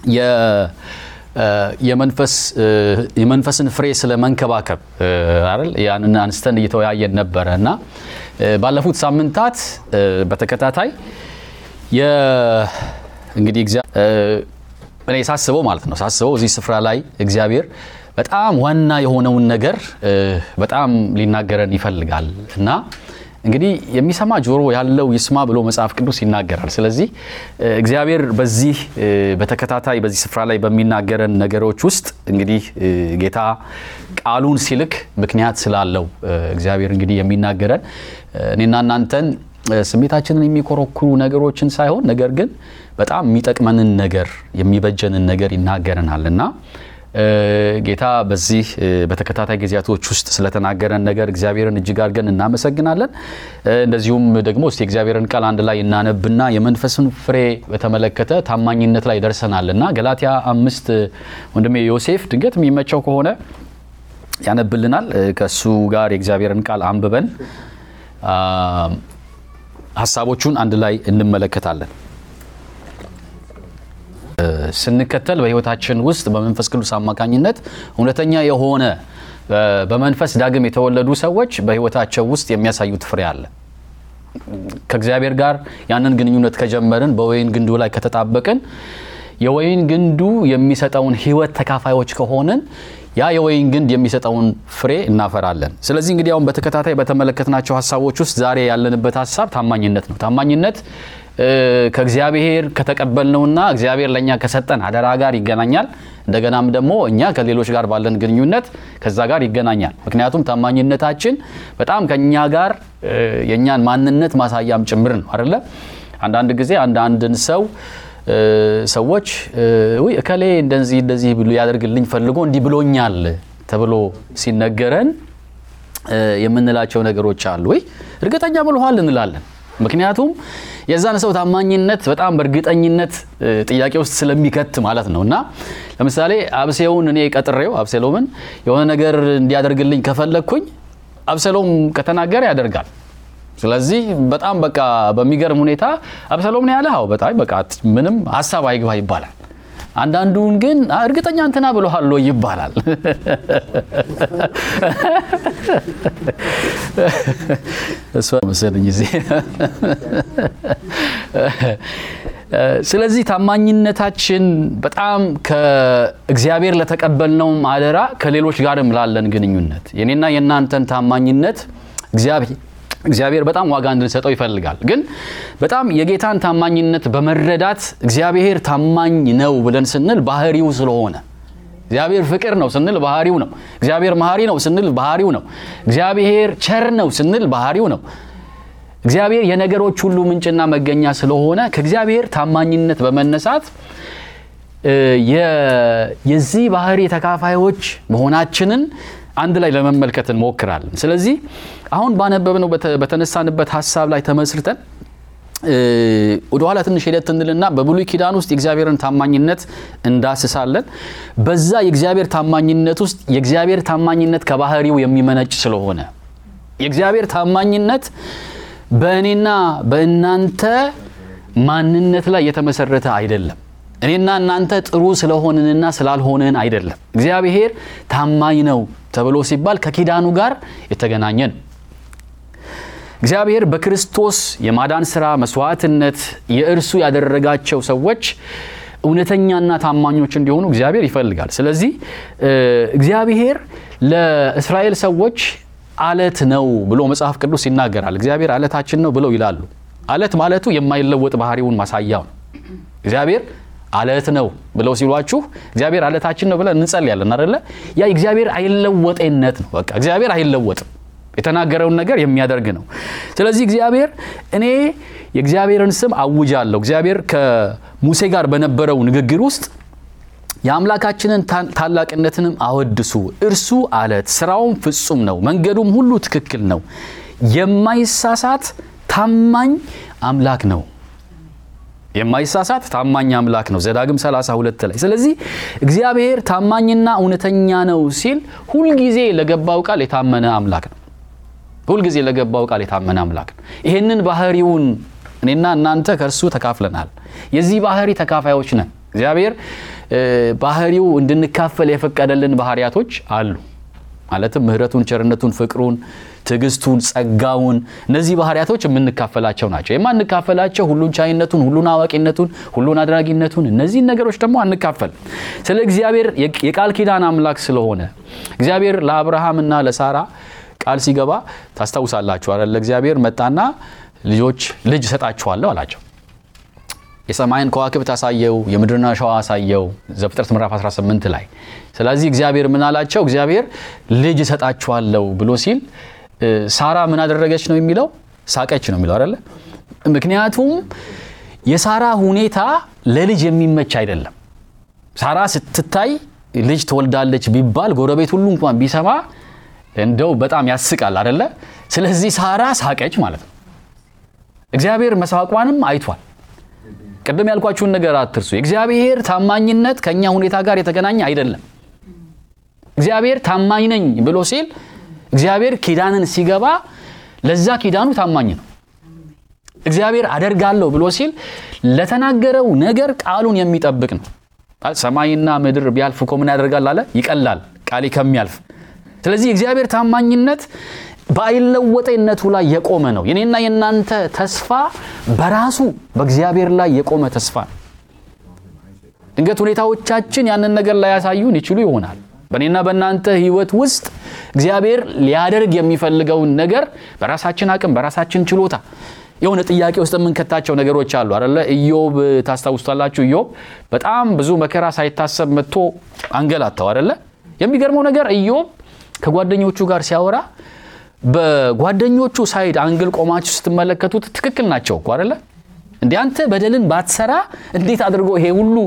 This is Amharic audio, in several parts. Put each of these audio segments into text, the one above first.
የ- የመንፈስ የመንፈስን ፍሬ ስለ መንከባከብ አይደል ያንን አንስተን እየተወያየን ነበረ እና ባለፉት ሳምንታት በተከታታይ የ- እንግዲህ እግዚአ- እኔ ሳስበው ማለት ነው ሳስበው እዚህ ስፍራ ላይ እግዚአብሔር በጣም ዋና የሆነውን ነገር በጣም ሊናገረን ይፈልጋል እና እንግዲህ የሚሰማ ጆሮ ያለው ይስማ ብሎ መጽሐፍ ቅዱስ ይናገራል። ስለዚህ እግዚአብሔር በዚህ በተከታታይ በዚህ ስፍራ ላይ በሚናገረን ነገሮች ውስጥ እንግዲህ ጌታ ቃሉን ሲልክ ምክንያት ስላለው እግዚአብሔር እንግዲህ የሚናገረን እኔና እናንተን ስሜታችንን የሚኮረኩሩ ነገሮችን ሳይሆን ነገር ግን በጣም የሚጠቅመንን ነገር የሚበጀንን ነገር ይናገረናል እና ጌታ በዚህ በተከታታይ ጊዜያቶች ውስጥ ስለተናገረን ነገር እግዚአብሔርን እጅግ አድርገን እናመሰግናለን። እንደዚሁም ደግሞ እስቲ እግዚአብሔርን ቃል አንድ ላይ እናነብና የመንፈስን ፍሬ በተመለከተ ታማኝነት ላይ ደርሰናል እና ገላትያ አምስት ወንድሜ ዮሴፍ ድንገት የሚመቸው ከሆነ ያነብልናል። ከእሱ ጋር የእግዚአብሔርን ቃል አንብበን ሀሳቦቹን አንድ ላይ እንመለከታለን። ስንከተል በሕይወታችን ውስጥ በመንፈስ ቅዱስ አማካኝነት እውነተኛ የሆነ በመንፈስ ዳግም የተወለዱ ሰዎች በሕይወታቸው ውስጥ የሚያሳዩት ፍሬ አለ። ከእግዚአብሔር ጋር ያንን ግንኙነት ከጀመርን በወይን ግንዱ ላይ ከተጣበቅን የወይን ግንዱ የሚሰጠውን ሕይወት ተካፋዮች ከሆንን ያ የወይን ግንድ የሚሰጠውን ፍሬ እናፈራለን። ስለዚህ እንግዲህ አሁን በተከታታይ በተመለከትናቸው ሀሳቦች ውስጥ ዛሬ ያለንበት ሀሳብ ታማኝነት ነው። ታማኝነት ከእግዚአብሔር ከተቀበልነውና እግዚአብሔር ለእኛ ከሰጠን አደራ ጋር ይገናኛል። እንደገናም ደግሞ እኛ ከሌሎች ጋር ባለን ግንኙነት ከዛ ጋር ይገናኛል። ምክንያቱም ታማኝነታችን በጣም ከእኛ ጋር የእኛን ማንነት ማሳያም ጭምር ነው አይደለ? አንዳንድ ጊዜ አንዳንድን ሰው ሰዎች ውይ እከሌ እንደዚህ እንደዚህ ብሎ ያደርግልኝ ፈልጎ እንዲህ ብሎኛል ተብሎ ሲነገረን የምንላቸው ነገሮች አሉ። ወይ እርግጠኛ ብለዋል እንላለን። ምክንያቱም የዛን ሰው ታማኝነት በጣም በእርግጠኝነት ጥያቄ ውስጥ ስለሚከት ማለት ነው። እና ለምሳሌ አብሴውን እኔ ቀጥሬው አብሴሎምን የሆነ ነገር እንዲያደርግልኝ ከፈለግኩኝ አብሴሎም ከተናገረ ያደርጋል። ስለዚህ በጣም በቃ በሚገርም ሁኔታ አብሰሎም ነው ያለ። አዎ በጣም በቃ ምንም ሀሳብ አይግባ ይባላል። አንዳንዱን ግን እርግጠኛ እንትና ብሎሃል ይባላል። እሷ መሰለኝ እዚህ ስለዚህ ታማኝነታችን በጣም ከእግዚአብሔር ለተቀበልነውም አደራ ከሌሎች ጋርም ላለን ግንኙነት የኔና የእናንተን ታማኝነት እግዚአብሔር እግዚአብሔር በጣም ዋጋ እንድንሰጠው ይፈልጋል። ግን በጣም የጌታን ታማኝነት በመረዳት እግዚአብሔር ታማኝ ነው ብለን ስንል ባህሪው ስለሆነ እግዚአብሔር ፍቅር ነው ስንል ባህሪው ነው። እግዚአብሔር መሐሪ ነው ስንል ባህሪው ነው። እግዚአብሔር ቸር ነው ስንል ባህሪው ነው። እግዚአብሔር የነገሮች ሁሉ ምንጭና መገኛ ስለሆነ ከእግዚአብሔር ታማኝነት በመነሳት የዚህ ባህሪ ተካፋዮች መሆናችንን አንድ ላይ ለመመልከት እንሞክራለን። ስለዚህ አሁን ባነበብነው በተነሳንበት ሀሳብ ላይ ተመስርተን ወደኋላ ትንሽ ሂደት እንልና በብሉይ ኪዳን ውስጥ የእግዚአብሔርን ታማኝነት እንዳስሳለን። በዛ የእግዚአብሔር ታማኝነት ውስጥ የእግዚአብሔር ታማኝነት ከባህሪው የሚመነጭ ስለሆነ የእግዚአብሔር ታማኝነት በእኔና በእናንተ ማንነት ላይ የተመሰረተ አይደለም። እኔና እናንተ ጥሩ ስለሆንንና ስላልሆንን አይደለም። እግዚአብሔር ታማኝ ነው ተብሎ ሲባል ከኪዳኑ ጋር የተገናኘ ነው። እግዚአብሔር በክርስቶስ የማዳን ስራ መስዋዕትነት የእርሱ ያደረጋቸው ሰዎች እውነተኛና ታማኞች እንዲሆኑ እግዚአብሔር ይፈልጋል። ስለዚህ እግዚአብሔር ለእስራኤል ሰዎች አለት ነው ብሎ መጽሐፍ ቅዱስ ይናገራል። እግዚአብሔር አለታችን ነው ብለው ይላሉ። አለት ማለቱ የማይለወጥ ባህሪውን ማሳያው ነው። እግዚአብሔር አለት ነው ብለው ሲሏችሁ እግዚአብሔር አለታችን ነው ብለን እንጸልያለን አይደለ? ያ እግዚአብሔር አይለወጤነት ነው። በቃ እግዚአብሔር አይለወጥም። የተናገረውን ነገር የሚያደርግ ነው። ስለዚህ እግዚአብሔር እኔ የእግዚአብሔርን ስም አውጃለሁ። እግዚአብሔር ከሙሴ ጋር በነበረው ንግግር ውስጥ የአምላካችንን ታላቅነትንም አወድሱ፣ እርሱ አለት፣ ስራውም ፍጹም ነው፣ መንገዱም ሁሉ ትክክል ነው፣ የማይሳሳት ታማኝ አምላክ ነው የማይሳሳት ታማኝ አምላክ ነው። ዘዳግም 32 ላይ። ስለዚህ እግዚአብሔር ታማኝና እውነተኛ ነው ሲል ሁልጊዜ ለገባው ቃል የታመነ አምላክ ነው። ሁልጊዜ ለገባው ቃል የታመነ አምላክ ነው። ይህንን ባህሪውን እኔና እናንተ ከእርሱ ተካፍለናል። የዚህ ባህሪ ተካፋዮች ነን። እግዚአብሔር ባህሪው እንድንካፈል የፈቀደልን ባህሪያቶች አሉ። ማለትም ምሕረቱን፣ ቸርነቱን፣ ፍቅሩን፣ ትዕግስቱን፣ ጸጋውን እነዚህ ባህሪያቶች የምንካፈላቸው ናቸው። የማንካፈላቸው ሁሉን ቻይነቱን፣ ሁሉን አዋቂነቱን፣ ሁሉን አድራጊነቱን እነዚህን ነገሮች ደግሞ አንካፈል። ስለ እግዚአብሔር የቃል ኪዳን አምላክ ስለሆነ እግዚአብሔር ለአብርሃምና ለሳራ ቃል ሲገባ ታስታውሳላችሁ አይደል? እግዚአብሔር መጣና ልጆች ልጅ እሰጣችኋለሁ አላቸው። የሰማይን ከዋክብት አሳየው፣ የምድርን አሸዋ አሳየው ዘፍጥረት ምዕራፍ 18 ላይ። ስለዚህ እግዚአብሔር ምን አላቸው? እግዚአብሔር ልጅ እሰጣችኋለሁ ብሎ ሲል ሳራ ምን አደረገች ነው የሚለው? ሳቀች ነው የሚለው አይደለ? ምክንያቱም የሳራ ሁኔታ ለልጅ የሚመች አይደለም። ሳራ ስትታይ ልጅ ትወልዳለች ቢባል ጎረቤት ሁሉ እንኳን ቢሰማ እንደው በጣም ያስቃል አይደለ? ስለዚህ ሳራ ሳቀች ማለት ነው። እግዚአብሔር መሳቋንም አይቷል። ቅድም ያልኳችሁን ነገር አትርሱ። የእግዚአብሔር ታማኝነት ከእኛ ሁኔታ ጋር የተገናኘ አይደለም። እግዚአብሔር ታማኝ ነኝ ብሎ ሲል እግዚአብሔር ኪዳንን ሲገባ ለዛ ኪዳኑ ታማኝ ነው። እግዚአብሔር አደርጋለሁ ብሎ ሲል ለተናገረው ነገር ቃሉን የሚጠብቅ ነው። ሰማይና ምድር ቢያልፍ እኮ ምን ያደርጋል አለ? ይቀላል ቃሌ ከሚያልፍ። ስለዚህ የእግዚአብሔር ታማኝነት በአይለወጠነቱ ላይ የቆመ ነው። የኔና የእናንተ ተስፋ በራሱ በእግዚአብሔር ላይ የቆመ ተስፋ ነው። ድንገት ሁኔታዎቻችን ያንን ነገር ላይ ያሳዩን ይችሉ ይሆናል። በእኔና በእናንተ ሕይወት ውስጥ እግዚአብሔር ሊያደርግ የሚፈልገውን ነገር በራሳችን አቅም በራሳችን ችሎታ የሆነ ጥያቄ ውስጥ የምንከታቸው ነገሮች አሉ አደለ? ኢዮብ ታስታውስታላችሁ። ኢዮብ በጣም ብዙ መከራ ሳይታሰብ መጥቶ አንገላታው አደለ? የሚገርመው ነገር ኢዮብ ከጓደኞቹ ጋር ሲያወራ በጓደኞቹ ሳይድ አንግል ቆማችሁ ስትመለከቱት ትክክል ናቸው እኮ አደለ? እንደ አንተ በደልን ባትሰራ እንዴት አድርጎ ይሄ ሁሉ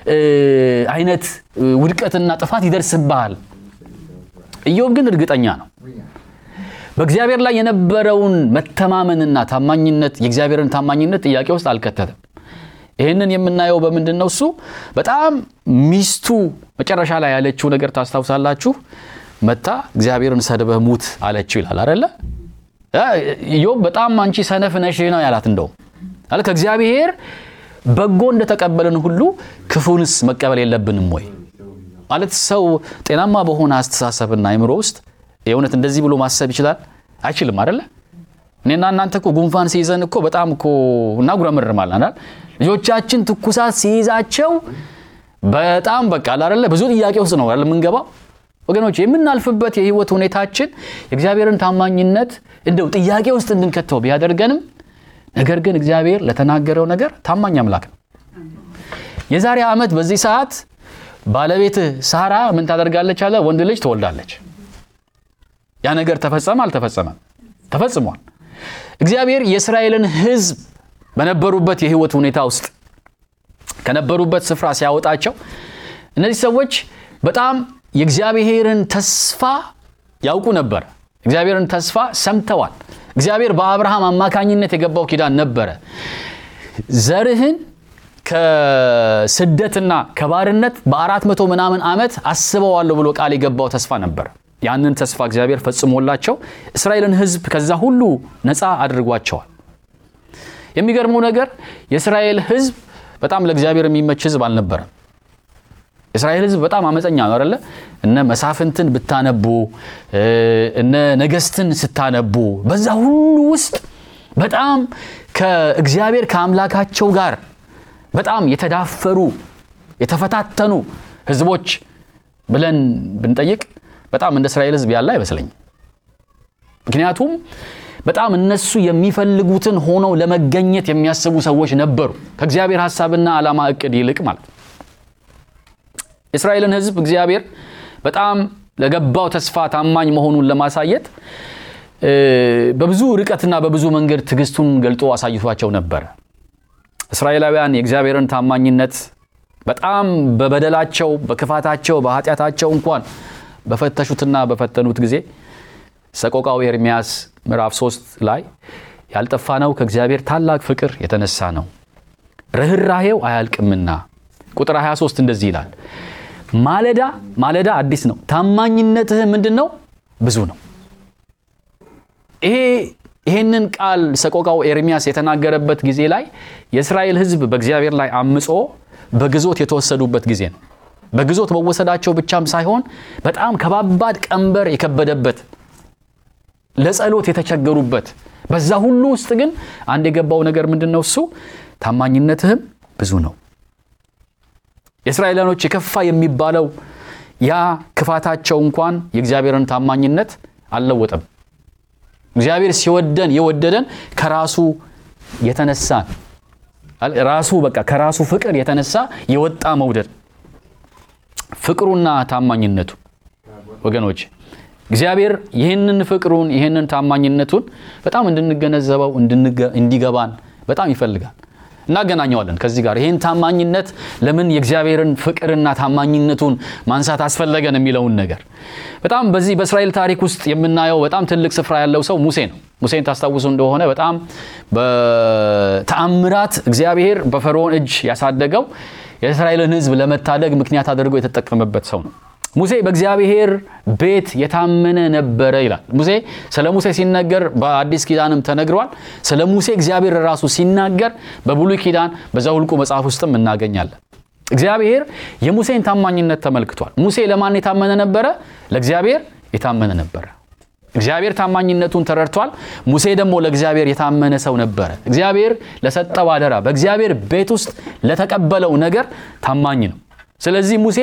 አይነት ውድቀትና ጥፋት ይደርስብሃል? ኢዮብ ግን እርግጠኛ ነው። በእግዚአብሔር ላይ የነበረውን መተማመንና ታማኝነት የእግዚአብሔርን ታማኝነት ጥያቄ ውስጥ አልከተተም። ይህንን የምናየው በምንድን ነው? እሱ በጣም ሚስቱ መጨረሻ ላይ ያለችው ነገር ታስታውሳላችሁ። መታ እግዚአብሔርን ሰድበህ ሙት አለችው ይላል አደለ? ኢዮብ በጣም አንቺ ሰነፍ ነሽ ነው ያላት። እንደውም አለ ከእግዚአብሔር በጎ እንደተቀበልን ሁሉ ክፉንስ መቀበል የለብንም ወይ ማለት ሰው ጤናማ በሆነ አስተሳሰብና አይምሮ ውስጥ የእውነት እንደዚህ ብሎ ማሰብ ይችላል? አይችልም አደለ? እኔና እናንተ እኮ ጉንፋን ሲይዘን እኮ በጣም እኮ እናጉረመርማለን አይደል? ልጆቻችን ትኩሳት ሲይዛቸው በጣም በቃ አላደለ ብዙ ጥያቄ ውስጥ ነው የምንገባው። ወገኖች የምናልፍበት የህይወት ሁኔታችን የእግዚአብሔርን ታማኝነት እንደው ጥያቄ ውስጥ እንድንከተው ቢያደርገንም ነገር ግን እግዚአብሔር ለተናገረው ነገር ታማኝ አምላክ ነው። የዛሬ ዓመት በዚህ ሰዓት ባለቤትህ ሳራ ምን ታደርጋለች አለ? ወንድ ልጅ ትወልዳለች። ያ ነገር ተፈጸመ አልተፈጸመም? ተፈጽሟል። እግዚአብሔር የእስራኤልን ሕዝብ በነበሩበት የህይወት ሁኔታ ውስጥ ከነበሩበት ስፍራ ሲያወጣቸው እነዚህ ሰዎች በጣም የእግዚአብሔርን ተስፋ ያውቁ ነበር። እግዚአብሔርን ተስፋ ሰምተዋል። እግዚአብሔር በአብርሃም አማካኝነት የገባው ኪዳን ነበረ። ዘርህን ከስደትና ከባርነት በአራት መቶ ምናምን ዓመት አስበዋለሁ ብሎ ቃል የገባው ተስፋ ነበር። ያንን ተስፋ እግዚአብሔር ፈጽሞላቸው እስራኤልን ሕዝብ ከዛ ሁሉ ነፃ አድርጓቸዋል። የሚገርመው ነገር የእስራኤል ሕዝብ በጣም ለእግዚአብሔር የሚመች ሕዝብ አልነበረም። የእስራኤል ሕዝብ በጣም አመፀኛ ነው አይደለ? እነ መሳፍንትን ብታነቡ እነ ነገስትን ስታነቡ በዛ ሁሉ ውስጥ በጣም ከእግዚአብሔር ከአምላካቸው ጋር በጣም የተዳፈሩ የተፈታተኑ ህዝቦች ብለን ብንጠይቅ በጣም እንደ እስራኤል ህዝብ ያለ አይመስለኝም። ምክንያቱም በጣም እነሱ የሚፈልጉትን ሆነው ለመገኘት የሚያስቡ ሰዎች ነበሩ፣ ከእግዚአብሔር ሀሳብና ዓላማ እቅድ ይልቅ ማለት ነው። የእስራኤልን ህዝብ እግዚአብሔር በጣም ለገባው ተስፋ ታማኝ መሆኑን ለማሳየት በብዙ ርቀትና በብዙ መንገድ ትዕግስቱን ገልጦ አሳይቷቸው ነበረ። እስራኤላውያን የእግዚአብሔርን ታማኝነት በጣም በበደላቸው፣ በክፋታቸው፣ በኃጢአታቸው እንኳን በፈተሹትና በፈተኑት ጊዜ ሰቆቃው ኤርምያስ ምዕራፍ 3 ላይ ያልጠፋነው ከእግዚአብሔር ታላቅ ፍቅር የተነሳ ነው፣ ርኅራሄው አያልቅምና። ቁጥር 23 እንደዚህ ይላል፣ ማለዳ ማለዳ አዲስ ነው፣ ታማኝነትህ ምንድን ነው? ብዙ ነው። ይሄ ይሄንን ቃል ሰቆቃው ኤርሚያስ የተናገረበት ጊዜ ላይ የእስራኤል ሕዝብ በእግዚአብሔር ላይ አምጾ በግዞት የተወሰዱበት ጊዜ ነው። በግዞት መወሰዳቸው ብቻም ሳይሆን በጣም ከባባድ ቀንበር የከበደበት ለጸሎት የተቸገሩበት በዛ ሁሉ ውስጥ ግን አንድ የገባው ነገር ምንድን ነው? እሱ ታማኝነትህም ብዙ ነው። የእስራኤላኖች የከፋ የሚባለው ያ ክፋታቸው እንኳን የእግዚአብሔርን ታማኝነት አልለወጠም። እግዚአብሔር ሲወደን የወደደን ከራሱ የተነሳ ራሱ በቃ ከራሱ ፍቅር የተነሳ የወጣ መውደድ ፍቅሩና ታማኝነቱ ወገኖች እግዚአብሔር ይህንን ፍቅሩን ይህንን ታማኝነቱን በጣም እንድንገነዘበው እንዲገባን በጣም ይፈልጋል። እናገናኘዋለን ከዚህ ጋር ይህን ታማኝነት ለምን የእግዚአብሔርን ፍቅርና ታማኝነቱን ማንሳት አስፈለገን የሚለውን ነገር በጣም በዚህ በእስራኤል ታሪክ ውስጥ የምናየው በጣም ትልቅ ስፍራ ያለው ሰው ሙሴ ነው። ሙሴን ታስታውሱ እንደሆነ በጣም በተአምራት እግዚአብሔር በፈርዖን እጅ ያሳደገው የእስራኤልን ሕዝብ ለመታደግ ምክንያት አድርጎ የተጠቀመበት ሰው ነው። ሙሴ በእግዚአብሔር ቤት የታመነ ነበረ ይላል። ሙሴ ስለ ሙሴ ሲነገር በአዲስ ኪዳንም ተነግሯል። ስለ ሙሴ እግዚአብሔር ራሱ ሲናገር በብሉይ ኪዳን በዘኍልቍ መጽሐፍ ውስጥም እናገኛለን። እግዚአብሔር የሙሴን ታማኝነት ተመልክቷል። ሙሴ ለማን የታመነ ነበረ? ለእግዚአብሔር የታመነ ነበረ። እግዚአብሔር ታማኝነቱን ተረድቷል። ሙሴ ደግሞ ለእግዚአብሔር የታመነ ሰው ነበረ። እግዚአብሔር ለሰጠው አደራ፣ በእግዚአብሔር ቤት ውስጥ ለተቀበለው ነገር ታማኝ ነው። ስለዚህ ሙሴ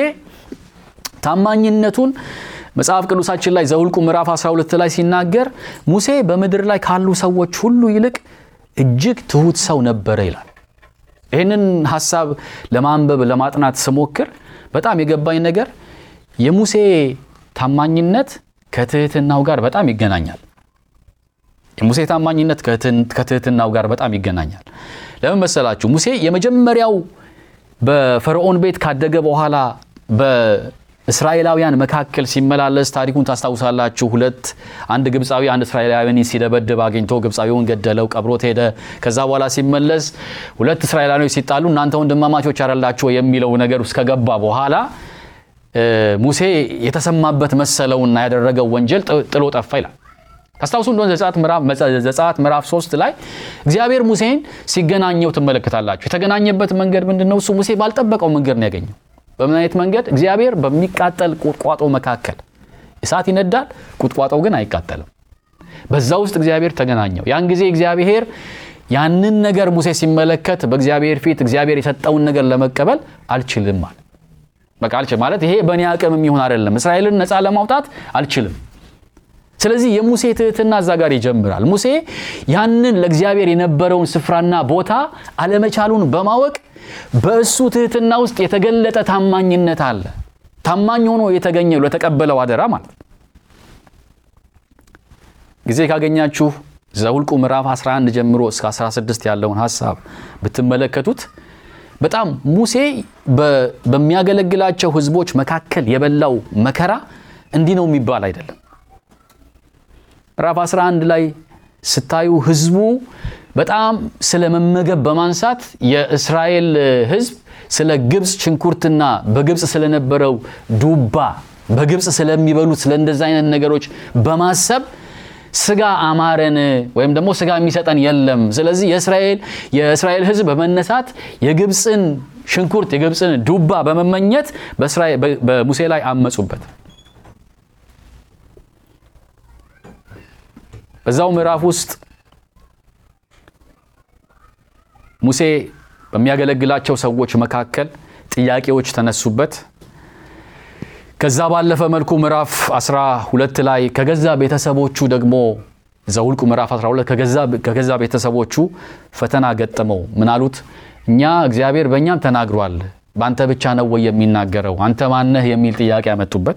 ታማኝነቱን መጽሐፍ ቅዱሳችን ላይ ዘኍልቍ ምዕራፍ 12 ላይ ሲናገር ሙሴ በምድር ላይ ካሉ ሰዎች ሁሉ ይልቅ እጅግ ትሑት ሰው ነበረ ይላል። ይህንን ሀሳብ ለማንበብ ለማጥናት ስሞክር በጣም የገባኝ ነገር የሙሴ ታማኝነት ከትህትናው ጋር በጣም ይገናኛል። የሙሴ ታማኝነት ከትህትናው ጋር በጣም ይገናኛል። ለምን መሰላችሁ? ሙሴ የመጀመሪያው በፈርዖን ቤት ካደገ በኋላ በእስራኤላውያን መካከል ሲመላለስ ታሪኩን ታስታውሳላችሁ። ሁለት አንድ ግብፃዊ አንድ እስራኤላዊን ሲደበድብ አግኝቶ ግብፃዊውን ገደለው፣ ቀብሮት ሄደ። ከዛ በኋላ ሲመለስ ሁለት እስራኤላዊዎች ሲጣሉ እናንተ ወንድማማቾች አይደላችሁ የሚለው ነገር ውስጥ ከገባ በኋላ ሙሴ የተሰማበት መሰለውና ያደረገው ወንጀል ጥሎ ጠፋ ይላል። ታስታውሱ እንደሆነ ዘጸአት ምዕራፍ ሶስት ላይ እግዚአብሔር ሙሴን ሲገናኘው ትመለከታላችሁ። የተገናኘበት መንገድ ምንድን ነው? እሱ ሙሴ ባልጠበቀው መንገድ ነው ያገኘው። በምን አይነት መንገድ? እግዚአብሔር በሚቃጠል ቁጥቋጦ መካከል እሳት ይነዳል፣ ቁጥቋጦው ግን አይቃጠልም። በዛ ውስጥ እግዚአብሔር ተገናኘው። ያን ጊዜ እግዚአብሔር ያንን ነገር ሙሴ ሲመለከት በእግዚአብሔር ፊት እግዚአብሔር የሰጠውን ነገር ለመቀበል አልችልም ማለት በቃ አልችልም ማለት ይሄ በእኔ አቅም የሚሆን አይደለም። እስራኤልን ነፃ ለማውጣት አልችልም። ስለዚህ የሙሴ ትህትና እዛ ጋር ይጀምራል። ሙሴ ያንን ለእግዚአብሔር የነበረውን ስፍራና ቦታ አለመቻሉን በማወቅ በእሱ ትህትና ውስጥ የተገለጠ ታማኝነት አለ። ታማኝ ሆኖ የተገኘው ለተቀበለው አደራ ማለት ነው። ጊዜ ካገኛችሁ ዘኍልቍ ምዕራፍ 11 ጀምሮ እስከ 16 ያለውን ሀሳብ ብትመለከቱት በጣም ሙሴ በሚያገለግላቸው ሕዝቦች መካከል የበላው መከራ እንዲህ ነው የሚባል አይደለም። ምዕራፍ 11 ላይ ስታዩ ሕዝቡ በጣም ስለ መመገብ በማንሳት የእስራኤል ሕዝብ ስለ ግብፅ ሽንኩርትና በግብፅ ስለነበረው ዱባ በግብፅ ስለሚበሉት ስለ እንደዚ አይነት ነገሮች በማሰብ ስጋ አማረን ወይም ደግሞ ስጋ የሚሰጠን የለም። ስለዚህ የእስራኤል የእስራኤል ሕዝብ በመነሳት የግብፅን ሽንኩርት የግብፅን ዱባ በመመኘት በሙሴ ላይ አመፁበት። በዛው ምዕራፍ ውስጥ ሙሴ በሚያገለግላቸው ሰዎች መካከል ጥያቄዎች ተነሱበት። ከዛ ባለፈ መልኩ ምዕራፍ 12 ላይ ከገዛ ቤተሰቦቹ ደግሞ ዘኍልቍ ምዕራፍ 12 ከገዛ ቤተሰቦቹ ፈተና ገጠመው። ምን አሉት? እኛ እግዚአብሔር በእኛም ተናግሯል፣ በአንተ ብቻ ነው ወይ የሚናገረው? አንተ ማነህ? የሚል ጥያቄ ያመጡበት።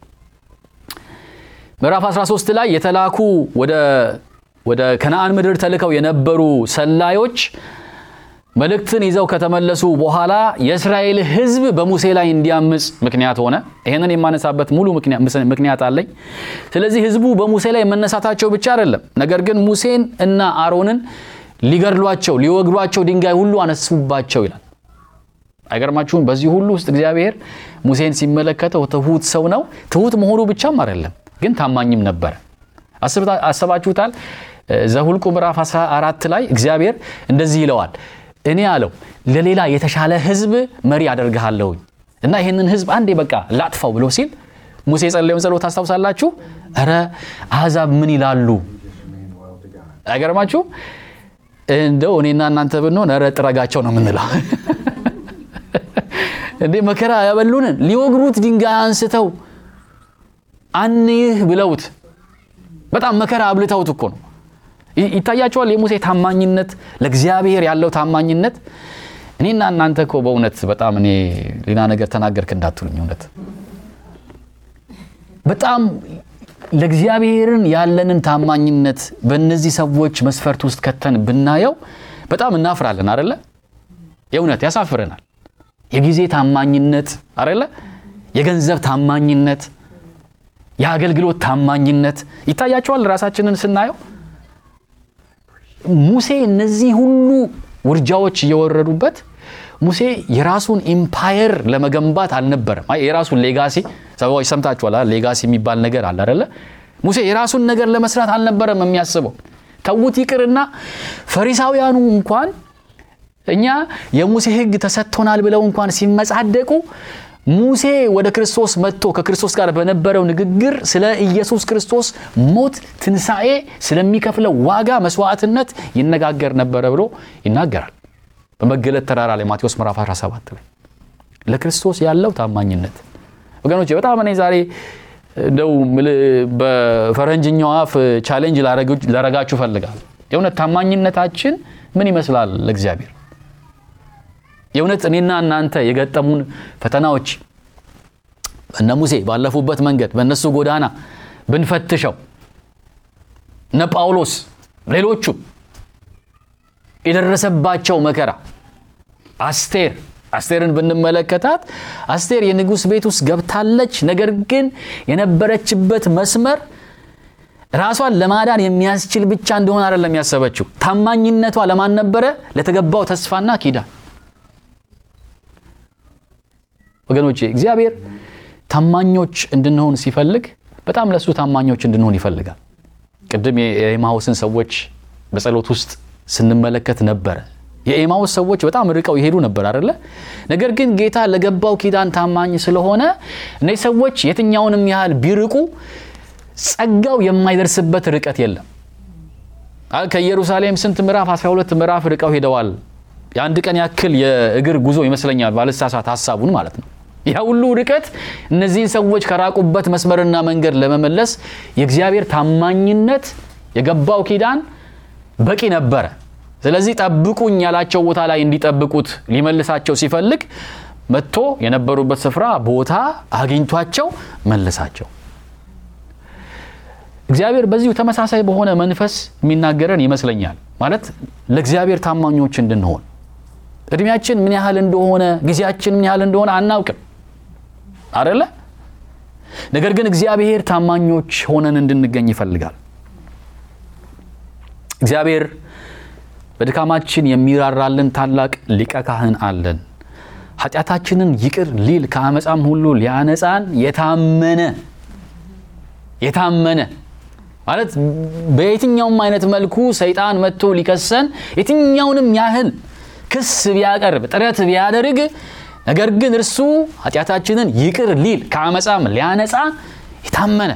ምዕራፍ 13 ላይ የተላኩ ወደ ከነአን ምድር ተልከው የነበሩ ሰላዮች መልእክትን ይዘው ከተመለሱ በኋላ የእስራኤል ሕዝብ በሙሴ ላይ እንዲያምፅ ምክንያት ሆነ። ይህንን የማነሳበት ሙሉ ምክንያት አለኝ። ስለዚህ ሕዝቡ በሙሴ ላይ መነሳታቸው ብቻ አይደለም፣ ነገር ግን ሙሴን እና አሮንን ሊገድሏቸው፣ ሊወግሯቸው ድንጋይ ሁሉ አነሱባቸው ይላል። አይገርማችሁም? በዚህ ሁሉ ውስጥ እግዚአብሔር ሙሴን ሲመለከተው ትሁት ሰው ነው። ትሁት መሆኑ ብቻም አይደለም፣ ግን ታማኝም ነበረ። አስባችሁታል? ዘኍልቍ ምዕራፍ 14 ላይ እግዚአብሔር እንደዚህ ይለዋል እኔ አለው ለሌላ የተሻለ ህዝብ መሪ አደርግሃለሁኝ እና ይህንን ህዝብ አንዴ በቃ ላጥፋው ብሎ ሲል ሙሴ የጸለየውን ጸሎት ታስታውሳላችሁ? እረ አሕዛብ ምን ይላሉ? አይገርማችሁ? እንደው እኔና እናንተ ብንሆን እረ ጥረጋቸው ነው የምንለው። እንዴ መከራ ያበሉንን ሊወግሩት ድንጋይ አንስተው አንይህ ብለውት በጣም መከራ አብልተውት እኮ ነው። ይታያቸዋል የሙሴ ታማኝነት፣ ለእግዚአብሔር ያለው ታማኝነት። እኔና እናንተ እኮ በእውነት በጣም እኔ ሌላ ነገር ተናገርክ እንዳትሉኝ፣ እውነት በጣም ለእግዚአብሔርን ያለንን ታማኝነት በእነዚህ ሰዎች መስፈርት ውስጥ ከተን ብናየው በጣም እናፍራለን አደለ? የእውነት ያሳፍረናል። የጊዜ ታማኝነት አደለ? የገንዘብ ታማኝነት፣ የአገልግሎት ታማኝነት ይታያቸዋል ራሳችንን ስናየው። ሙሴ እነዚህ ሁሉ ውርጃዎች እየወረዱበት ሙሴ የራሱን ኢምፓየር ለመገንባት አልነበረም። አይ የራሱን ሌጋሲ ሰዎች ሰምታችኋል። ሌጋሲ የሚባል ነገር አለ አይደለ? ሙሴ የራሱን ነገር ለመስራት አልነበረም የሚያስበው። ተዉት ይቅርና ፈሪሳውያኑ እንኳን እኛ የሙሴ ሕግ ተሰጥቶናል ብለው እንኳን ሲመጻደቁ ሙሴ ወደ ክርስቶስ መጥቶ ከክርስቶስ ጋር በነበረው ንግግር ስለ ኢየሱስ ክርስቶስ ሞት፣ ትንሣኤ፣ ስለሚከፍለው ዋጋ መስዋዕትነት ይነጋገር ነበረ ብሎ ይናገራል በመገለጥ ተራራ ላይ ማቴዎስ ምዕራፍ 17 ላይ ለክርስቶስ ያለው ታማኝነት ወገኖች በጣም እኔ ዛሬ እንደው በፈረንጅኛው አፍ ቻሌንጅ ላረጋችሁ ፈልጋል። የእውነት ታማኝነታችን ምን ይመስላል ለእግዚአብሔር? የእውነት እኔና እናንተ የገጠሙን ፈተናዎች እነ ሙሴ ባለፉበት መንገድ በእነሱ ጎዳና ብንፈትሸው እነ ጳውሎስ ሌሎቹም የደረሰባቸው መከራ አስቴር አስቴርን ብንመለከታት አስቴር የንጉሥ ቤት ውስጥ ገብታለች። ነገር ግን የነበረችበት መስመር ራሷን ለማዳን የሚያስችል ብቻ እንደሆነ አይደለም ያሰበችው። ታማኝነቷ ለማን ነበረ? ለተገባው ተስፋና ኪዳን። ወገኖቼ እግዚአብሔር ታማኞች እንድንሆን ሲፈልግ በጣም ለእሱ ታማኞች እንድንሆን ይፈልጋል። ቅድም የኤማሁስን ሰዎች በጸሎት ውስጥ ስንመለከት ነበረ። የኤማሁስ ሰዎች በጣም ርቀው ይሄዱ ነበር አይደለ? ነገር ግን ጌታ ለገባው ኪዳን ታማኝ ስለሆነ እነዚህ ሰዎች የትኛውንም ያህል ቢርቁ ጸጋው የማይደርስበት ርቀት የለም። ከኢየሩሳሌም ስንት ምዕራፍ 12 ምዕራፍ ርቀው ሄደዋል። የአንድ ቀን ያክል የእግር ጉዞ ይመስለኛል ባልሳሳት ሀሳቡን ማለት ነው። ያ ሁሉ ርቀት እነዚህን ሰዎች ከራቁበት መስመርና መንገድ ለመመለስ የእግዚአብሔር ታማኝነት የገባው ኪዳን በቂ ነበረ። ስለዚህ ጠብቁኝ ያላቸው ቦታ ላይ እንዲጠብቁት ሊመልሳቸው ሲፈልግ መጥቶ የነበሩበት ስፍራ ቦታ አግኝቷቸው መለሳቸው። እግዚአብሔር በዚሁ ተመሳሳይ በሆነ መንፈስ የሚናገረን ይመስለኛል። ማለት ለእግዚአብሔር ታማኞች እንድንሆን እድሜያችን ምን ያህል እንደሆነ ጊዜያችን ምን ያህል እንደሆነ አናውቅም አደለ? ነገር ግን እግዚአብሔር ታማኞች ሆነን እንድንገኝ ይፈልጋል። እግዚአብሔር በድካማችን የሚራራልን ታላቅ ሊቀ ካህን አለን። ኃጢአታችንን ይቅር ሊል ከአመፃም ሁሉ ሊያነጻን የታመነ የታመነ ማለት በየትኛውም አይነት መልኩ ሰይጣን መጥቶ ሊከሰን የትኛውንም ያህል ክስ ቢያቀርብ ጥረት ቢያደርግ ነገር ግን እርሱ ኃጢአታችንን ይቅር ሊል ከአመፃም ሊያነጻ የታመነ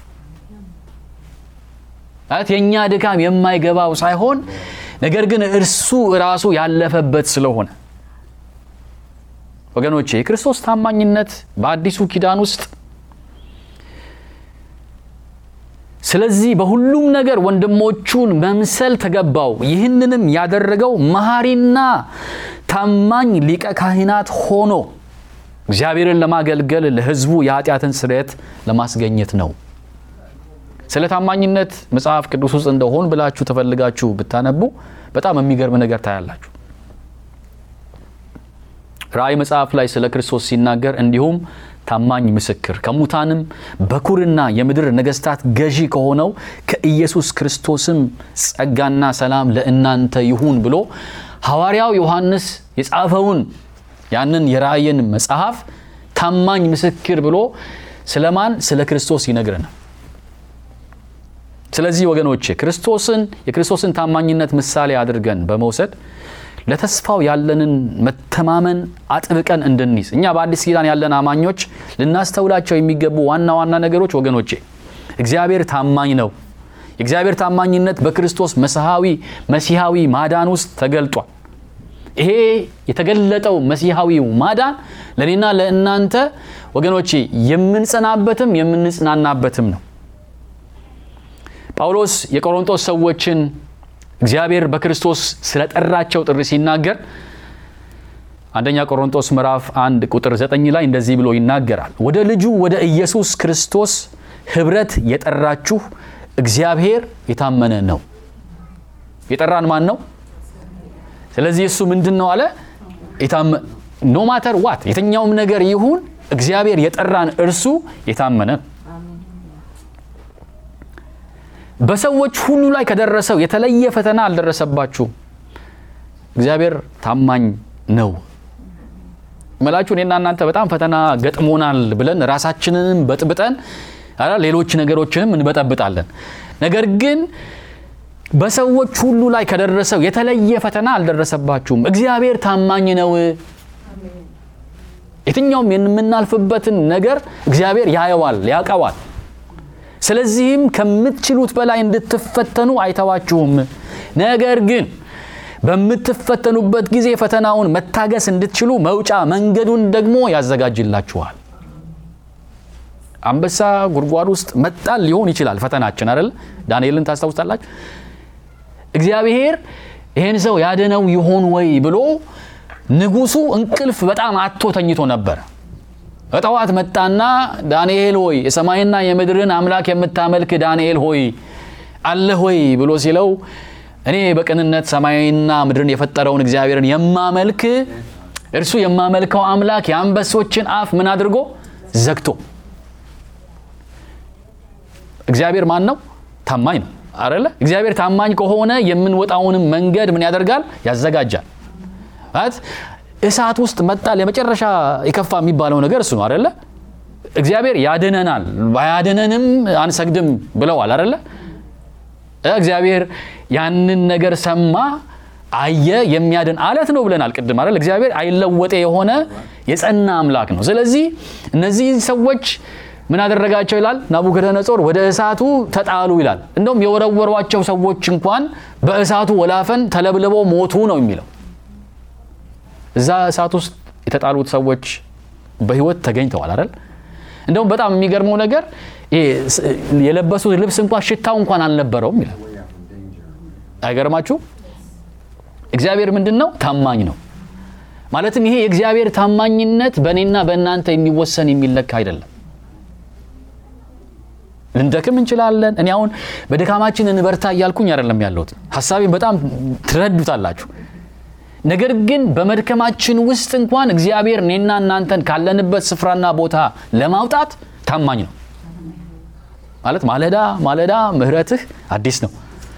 ማለት የእኛ ድካም የማይገባው ሳይሆን ነገር ግን እርሱ ራሱ ያለፈበት ስለሆነ ወገኖቼ የክርስቶስ ታማኝነት በአዲሱ ኪዳን ውስጥ ስለዚህ በሁሉም ነገር ወንድሞቹን መምሰል ተገባው። ይህንንም ያደረገው መሐሪና ታማኝ ሊቀ ካህናት ሆኖ እግዚአብሔርን ለማገልገል ለሕዝቡ የኃጢአትን ስርየት ለማስገኘት ነው። ስለ ታማኝነት መጽሐፍ ቅዱስ ውስጥ እንደሆን ብላችሁ ተፈልጋችሁ ብታነቡ በጣም የሚገርም ነገር ታያላችሁ። ራእይ መጽሐፍ ላይ ስለ ክርስቶስ ሲናገር እንዲሁም ታማኝ ምስክር ከሙታንም በኩርና የምድር ነገስታት ገዢ ከሆነው ከኢየሱስ ክርስቶስም ጸጋና ሰላም ለእናንተ ይሁን ብሎ ሐዋርያው ዮሐንስ የጻፈውን ያንን የራእይን መጽሐፍ ታማኝ ምስክር ብሎ ስለማን? ስለ ክርስቶስ ይነግረናል። ስለዚህ ወገኖቼ ክርስቶስን የክርስቶስን ታማኝነት ምሳሌ አድርገን በመውሰድ ለተስፋው ያለንን መተማመን አጥብቀን እንድንይዝ እኛ በአዲስ ኪዳን ያለን አማኞች ልናስተውላቸው የሚገቡ ዋና ዋና ነገሮች ወገኖቼ፣ እግዚአብሔር ታማኝ ነው። የእግዚአብሔር ታማኝነት በክርስቶስ መሲሐዊ መሲሐዊ ማዳን ውስጥ ተገልጧል። ይሄ የተገለጠው መሲሐዊው ማዳን ለእኔና ለእናንተ ወገኖቼ የምንጸናበትም የምንጽናናበትም ነው። ጳውሎስ የቆሮንቶስ ሰዎችን እግዚአብሔር በክርስቶስ ስለጠራቸው ጥሪ ሲናገር አንደኛ ቆሮንቶስ ምዕራፍ አንድ ቁጥር ዘጠኝ ላይ እንደዚህ ብሎ ይናገራል። ወደ ልጁ ወደ ኢየሱስ ክርስቶስ ኅብረት የጠራችሁ እግዚአብሔር የታመነ ነው። የጠራን ማን ነው? ስለዚህ እሱ ምንድን ነው አለ? ኖ ማተር ዋት የትኛውም ነገር ይሁን እግዚአብሔር የጠራን እርሱ የታመነ ነው። በሰዎች ሁሉ ላይ ከደረሰው የተለየ ፈተና አልደረሰባችሁም። እግዚአብሔር ታማኝ ነው መላችሁ። እኔና እናንተ በጣም ፈተና ገጥሞናል ብለን ራሳችንንም በጥብጠን ሌሎች ነገሮችንም እንበጠብጣለን። ነገር ግን በሰዎች ሁሉ ላይ ከደረሰው የተለየ ፈተና አልደረሰባችሁም። እግዚአብሔር ታማኝ ነው። የትኛውም የምናልፍበትን ነገር እግዚአብሔር ያየዋል፣ ያውቀዋል። ስለዚህም ከምትችሉት በላይ እንድትፈተኑ አይተዋችሁም። ነገር ግን በምትፈተኑበት ጊዜ ፈተናውን መታገስ እንድትችሉ መውጫ መንገዱን ደግሞ ያዘጋጅላችኋል። አንበሳ ጉድጓድ ውስጥ መጣል ሊሆን ይችላል ፈተናችን አይደል? ዳንኤልን ታስታውስታላችሁ። እግዚአብሔር ይህን ሰው ያደነው ይሆን ወይ ብሎ ንጉሱ እንቅልፍ በጣም አቶ ተኝቶ ነበር። በጠዋት መጣና ዳንኤል ሆይ የሰማይና የምድርን አምላክ የምታመልክ ዳንኤል ሆይ አለህ ሆይ ብሎ ሲለው እኔ በቅንነት ሰማይና ምድርን የፈጠረውን እግዚአብሔርን የማመልክ እርሱ የማመልከው አምላክ የአንበሶችን አፍ ምን አድርጎ ዘግቶ እግዚአብሔር ማን ነው? ታማኝ ነው አደለ? እግዚአብሔር ታማኝ ከሆነ የምንወጣውንም መንገድ ምን ያደርጋል? ያዘጋጃል። ማለት እሳት ውስጥ መጣል የመጨረሻ የከፋ የሚባለው ነገር እሱ ነው አደለ? እግዚአብሔር ያድነናል፣ ባያድነንም አንሰግድም ብለዋል አደለ? እግዚአብሔር ያንን ነገር ሰማ፣ አየ፣ የሚያድን አለት ነው ብለናል ቅድም አይደል? እግዚአብሔር አይለወጤ የሆነ የጸና አምላክ ነው። ስለዚህ እነዚህ ሰዎች ምን አደረጋቸው ይላል ናቡከደነጾር ወደ እሳቱ ተጣሉ ይላል። እንደውም የወረወሯቸው ሰዎች እንኳን በእሳቱ ወላፈን ተለብልበው ሞቱ ነው የሚለው። እዛ እሳት ውስጥ የተጣሉት ሰዎች በሕይወት ተገኝተዋል አይደል? እንደውም በጣም የሚገርመው ነገር የለበሱት ልብስ እንኳን ሽታው እንኳን አልነበረውም ይላል። አይገርማችሁ? እግዚአብሔር ምንድን ነው? ታማኝ ነው። ማለትም ይሄ የእግዚአብሔር ታማኝነት በእኔና በእናንተ የሚወሰን የሚለካ አይደለም። ልንደክም እንችላለን። እኔ አሁን በድካማችን እንበርታ እያልኩኝ አይደለም ያለሁት። ሀሳቤን በጣም ትረዱታላችሁ። ነገር ግን በመድከማችን ውስጥ እንኳን እግዚአብሔር እኔና እናንተን ካለንበት ስፍራና ቦታ ለማውጣት ታማኝ ነው። ማለት ማለዳ ማለዳ ምሕረትህ አዲስ ነው።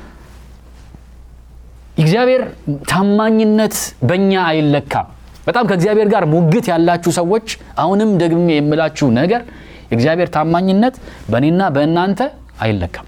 እግዚአብሔር ታማኝነት በእኛ አይለካም። በጣም ከእግዚአብሔር ጋር ሙግት ያላችሁ ሰዎች አሁንም ደግሜ የምላችሁ ነገር የእግዚአብሔር ታማኝነት በእኔና በእናንተ አይለካም።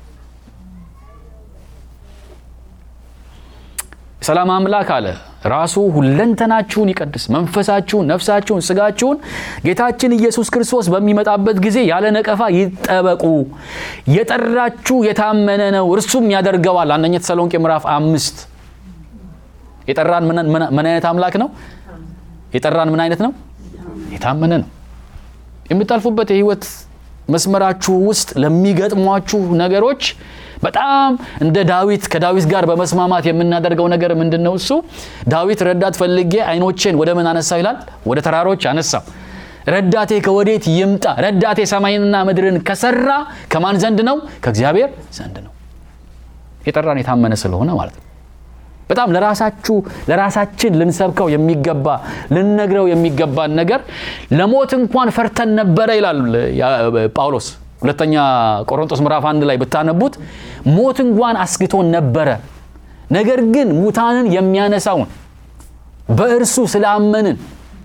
ሰላም አምላክ አለ ራሱ ሁለንተናችሁን ይቀድስ፣ መንፈሳችሁን፣ ነፍሳችሁን፣ ስጋችሁን ጌታችን ኢየሱስ ክርስቶስ በሚመጣበት ጊዜ ያለ ነቀፋ ይጠበቁ። የጠራችሁ የታመነ ነው እርሱም ያደርገዋል። አንደኛ ተሰሎንቄ ምዕራፍ አምስት የጠራን ምን አይነት አምላክ ነው? የጠራን ምን አይነት ነው? የታመነ ነው። የምታልፉበት የህይወት መስመራችሁ ውስጥ ለሚገጥሟችሁ ነገሮች በጣም እንደ ዳዊት ከዳዊት ጋር በመስማማት የምናደርገው ነገር ምንድን ነው? እሱ ዳዊት ረዳት ፈልጌ ዓይኖቼን ወደ ምን አነሳው ይላል? ወደ ተራሮች አነሳው። ረዳቴ ከወዴት ይምጣ? ረዳቴ ሰማይንና ምድርን ከሰራ ከማን ዘንድ ነው? ከእግዚአብሔር ዘንድ ነው። የጠራን የታመነ ስለሆነ ማለት ነው። በጣም ለራሳችሁ ለራሳችን ልንሰብከው የሚገባ ልንነግረው የሚገባን ነገር ለሞት እንኳን ፈርተን ነበረ ይላል ጳውሎስ ሁለተኛ ቆሮንቶስ ምዕራፍ አንድ ላይ ብታነቡት ሞት እንኳን አስግቶን ነበረ። ነገር ግን ሙታንን የሚያነሳውን በእርሱ ስላመንን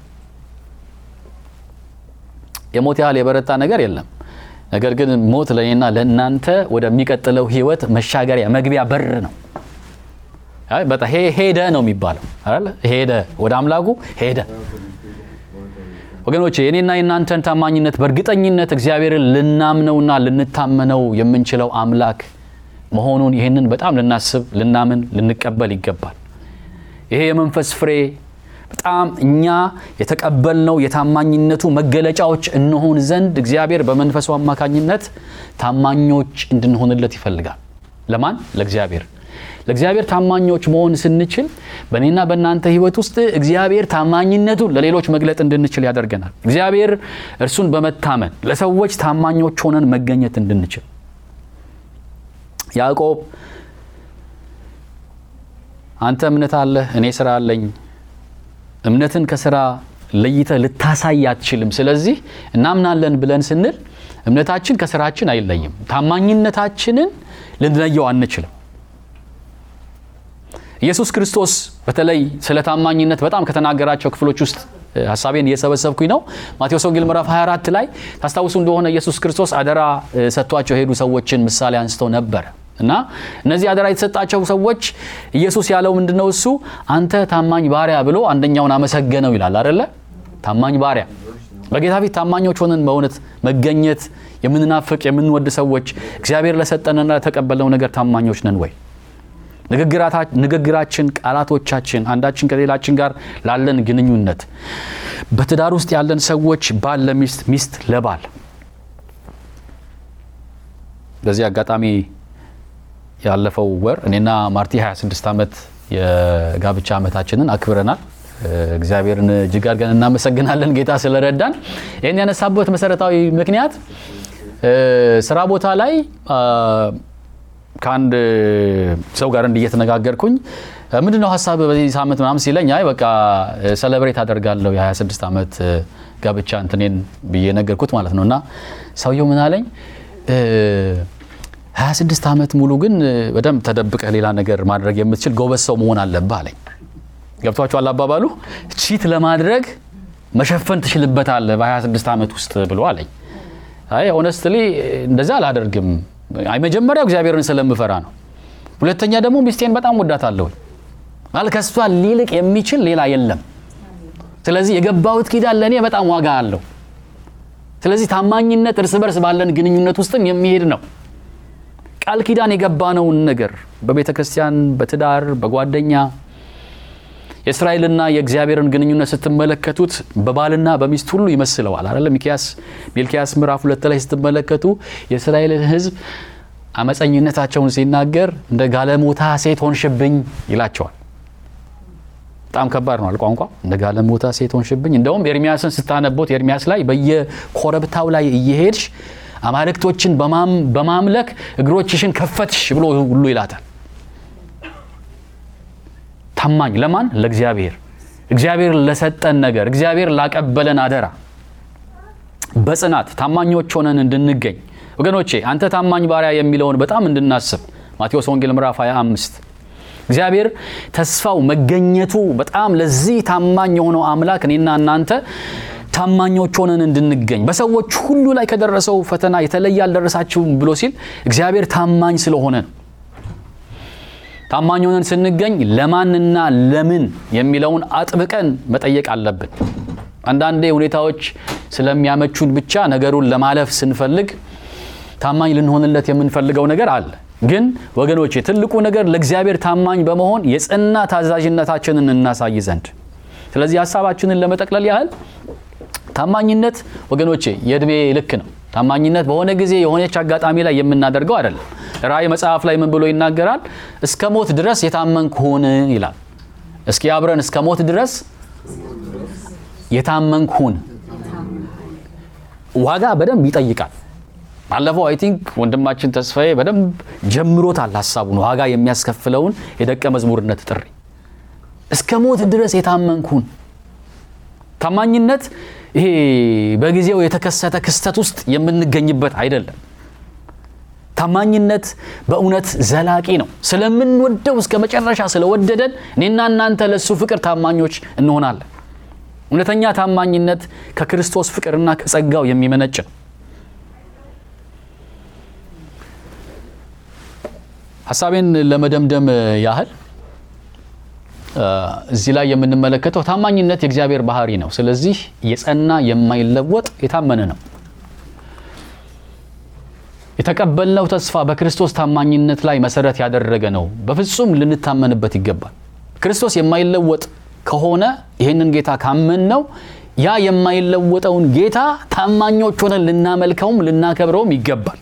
የሞት ያህል የበረታ ነገር የለም። ነገር ግን ሞት ለእኔና ለእናንተ ወደሚቀጥለው ሕይወት መሻገሪያ መግቢያ በር ነው። አይ በጣም ሄ- ሄደ ነው የሚባለው አይደል? ሄደ ወደ አምላኩ ሄደ። ወገኖቼ የኔና የእናንተን ታማኝነት በእርግጠኝነት እግዚአብሔርን ልናምነውና ልንታመነው የምንችለው አምላክ መሆኑን ይህንን በጣም ልናስብ፣ ልናምን፣ ልንቀበል ይገባል። ይሄ የመንፈስ ፍሬ በጣም እኛ የተቀበልነው የታማኝነቱ መገለጫዎች እንሆን ዘንድ እግዚአብሔር በመንፈሱ አማካኝነት ታማኞች እንድንሆንለት ይፈልጋል። ለማን? ለእግዚአብሔር። ለእግዚአብሔር ታማኞች መሆን ስንችል በእኔና በእናንተ ሕይወት ውስጥ እግዚአብሔር ታማኝነቱን ለሌሎች መግለጥ እንድንችል ያደርገናል። እግዚአብሔር እርሱን በመታመን ለሰዎች ታማኞች ሆነን መገኘት እንድንችል ያዕቆብ አንተ እምነት አለህ፣ እኔ ስራ አለኝ። እምነትን ከስራ ለይተህ ልታሳይ አትችልም። ስለዚህ እናምናለን ብለን ስንል እምነታችን ከስራችን አይለይም። ታማኝነታችንን ልንለየው አንችልም። ኢየሱስ ክርስቶስ በተለይ ስለ ታማኝነት በጣም ከተናገራቸው ክፍሎች ውስጥ እ፣ ሀሳቤን እየሰበሰብኩኝ ነው። ማቴዎስ ወንጌል ምዕራፍ 24 ላይ ታስታውሱ እንደሆነ ኢየሱስ ክርስቶስ አደራ እ፣ ሰጥቷቸው የሄዱ ሰዎችን ምሳሌ አንስተው ነበረ እና እነዚህ አደራ የተሰጣቸው ሰዎች ኢየሱስ ያለው ምንድን ነው? እሱ አንተ ታማኝ ባሪያ ብሎ አንደኛውን አመሰገነው ይላል አደለ? ታማኝ ባሪያ በጌታ ፊት ታማኞች ሆነን በእውነት መገኘት የምንናፍቅ የምንወድ ሰዎች እግዚአብሔር ለሰጠንና ለተቀበልነው ነገር ታማኞች ነን ወይ? ንግግራታ- ንግግራችን፣ ቃላቶቻችን አንዳችን ከሌላችን ጋር ላለን ግንኙነት በትዳር ውስጥ ያለን ሰዎች ባል ለሚስት፣ ሚስት ለባል በዚህ አጋጣሚ ያለፈው ወር እኔና ማርቲ 26 ዓመት የጋብቻ ዓመታችንን አክብረናል። እ፣ እግዚአብሔርን እጅግ አድርገን እናመሰግናለን ጌታ ስለረዳን። ይህን ያነሳበት መሰረታዊ ምክንያት እ፣ ስራ ቦታ ላይ አ፣ ከአንድ ሰው ጋር እንዲህ እየተነጋገርኩኝ ምንድን ነው ሀሳብ በዚህ ሳምንት ምናምን ሲለኝ አይ በቃ ሰለብሬት አደርጋለሁ የ26 ዓመት እ፣ ጋብቻ እንትኔን ብዬ ነገርኩት ማለት ነው። እና ሰውየው ምን አለኝ እ፣ 26 ዓመት ሙሉ ግን እ፣ በደንብ ተደብቀህ ሌላ ነገር ማድረግ የምትችል ጎበዝ ሰው መሆን አለብህ አለኝ። ገብቷችኋል አባባሉ? ቺት ለማድረግ መሸፈን ትችልበታለህ በ26 ዓመት ውስጥ ብሎ አለኝ። አይ ሆነስትሊ እንደዛ አላደርግም። አይ መጀመሪያው እግዚአብሔርን ስለምፈራ ነው። ሁለተኛ ደግሞ ሚስቴን በጣም ወዳታለሁ። ማለት ከሷ ሊልቅ የሚችል ሌላ የለም። ስለዚህ የገባሁት ኪዳን ለእኔ በጣም ዋጋ አለው። ስለዚህ ታማኝነት እርስ በርስ ባለን ግንኙነት ውስጥም የሚሄድ ነው። ቃል ኪዳን የገባነውን ነገር በቤተ ክርስቲያን፣ በትዳር፣ በጓደኛ የእስራኤልና የእግዚአብሔርን ግንኙነት ስትመለከቱት በባልና በሚስት ሁሉ ይመስለዋል አይደለ? ሚኪያስ ሚልኪያስ ምዕራፍ ሁለት ላይ ስትመለከቱ የእስራኤልን ሕዝብ አመፀኝነታቸውን ሲናገር እንደ ጋለሞታ ሴት ሆንሽብኝ ይላቸዋል። በጣም ከባድ ነው አለ ቋንቋ። እንደ ጋለሞታ ሴት ሆንሽብኝ። እንደውም ኤርሚያስን ስታነቦት ኤርሚያስ ላይ በየኮረብታው ላይ እየሄድሽ አማልክቶችን በማም- በማምለክ እግሮችሽን ከፈትሽ ብሎ ሁሉ ይላታል። ታማኝ ለማን? ለእግዚአብሔር። እግዚአብሔር ለሰጠን ነገር፣ እግዚአብሔር ላቀበለን አደራ በጽናት ታማኞች ሆነን እንድንገኝ ወገኖቼ፣ አንተ ታማኝ ባሪያ የሚለውን በጣም እንድናስብ ማቴዎስ ወንጌል ምዕራፍ 25 እግዚአብሔር ተስፋው መገኘቱ በጣም ለዚህ ታማኝ የሆነው አምላክ እኔና እናንተ ታማኞች ሆነን እንድንገኝ በሰዎች ሁሉ ላይ ከደረሰው ፈተና የተለየ አልደረሳችሁም ብሎ ሲል እግዚአብሔር ታማኝ ስለሆነ ነው። ታማኝ ሆነን ስንገኝ ለማንና ለምን የሚለውን አጥብቀን መጠየቅ አለብን። አንዳንዴ ሁኔታዎች ስለሚያመቹን ብቻ ነገሩን ለማለፍ ስንፈልግ ታማኝ ልንሆንለት የምንፈልገው ነገር አለ። ግን ወገኖቼ ትልቁ ነገር ለእግዚአብሔር ታማኝ በመሆን የጸና ታዛዥነታችንን እናሳይ ዘንድ። ስለዚህ ሀሳባችንን ለመጠቅለል ያህል ታማኝነት ወገኖቼ የእድሜ ልክ ነው። ታማኝነት በሆነ ጊዜ የሆነች አጋጣሚ ላይ የምናደርገው አይደለም። ራእይ መጽሐፍ ላይ ምን ብሎ ይናገራል? እስከ ሞት ድረስ የታመንክ ሁን ይላል። እስኪ አብረን እስከ ሞት ድረስ የታመንክ ሁን። ዋጋ በደንብ ይጠይቃል። ባለፈው አይ ቲንክ ወንድማችን ተስፋዬ በደንብ ጀምሮታል ሀሳቡን ዋጋ የሚያስከፍለውን የደቀ መዝሙርነት ጥሪ። እስከ ሞት ድረስ የታመንክ ሁን። ታማኝነት ይሄ በጊዜው የተከሰተ ክስተት ውስጥ የምንገኝበት አይደለም። ታማኝነት በእውነት ዘላቂ ነው። ስለምንወደው እስከ መጨረሻ ስለወደደን እኔና እናንተ ለእሱ ፍቅር ታማኞች እንሆናለን። እውነተኛ ታማኝነት ከክርስቶስ ፍቅርና ከጸጋው የሚመነጭ ነው። ሀሳቤን ለመደምደም ያህል እዚህ ላይ የምንመለከተው ታማኝነት የእግዚአብሔር ባህሪ ነው። ስለዚህ የጸና የማይለወጥ የታመነ ነው። የተቀበልነው ተስፋ በክርስቶስ ታማኝነት ላይ መሰረት ያደረገ ነው። በፍጹም ልንታመንበት ይገባል። ክርስቶስ የማይለወጥ ከሆነ ይህንን ጌታ ካመን ነው ያ የማይለወጠውን ጌታ ታማኞች ሆነን ልናመልከውም ልናከብረውም ይገባል።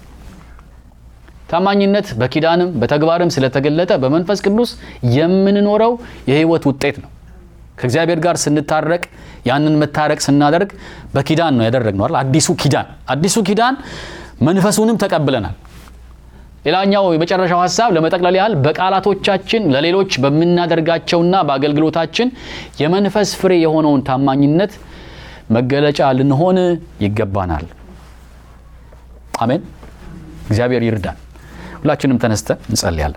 ታማኝነት በኪዳንም በተግባርም ስለተገለጠ በመንፈስ ቅዱስ የምንኖረው የህይወት ውጤት ነው። ከእግዚአብሔር ጋር ስንታረቅ ያንን መታረቅ ስናደርግ በኪዳን ነው ያደረግነው አይደል? አዲሱ ኪዳን አዲሱ ኪዳን መንፈሱንም ተቀብለናል። ሌላኛው የመጨረሻው ሀሳብ ለመጠቅለል ያህል በቃላቶቻችን ለሌሎች በምናደርጋቸውና በአገልግሎታችን የመንፈስ ፍሬ የሆነውን ታማኝነት መገለጫ ልንሆን ይገባናል። አሜን። እግዚአብሔር ይርዳን። ሁላችንም ተነስተን እንጸልያለን።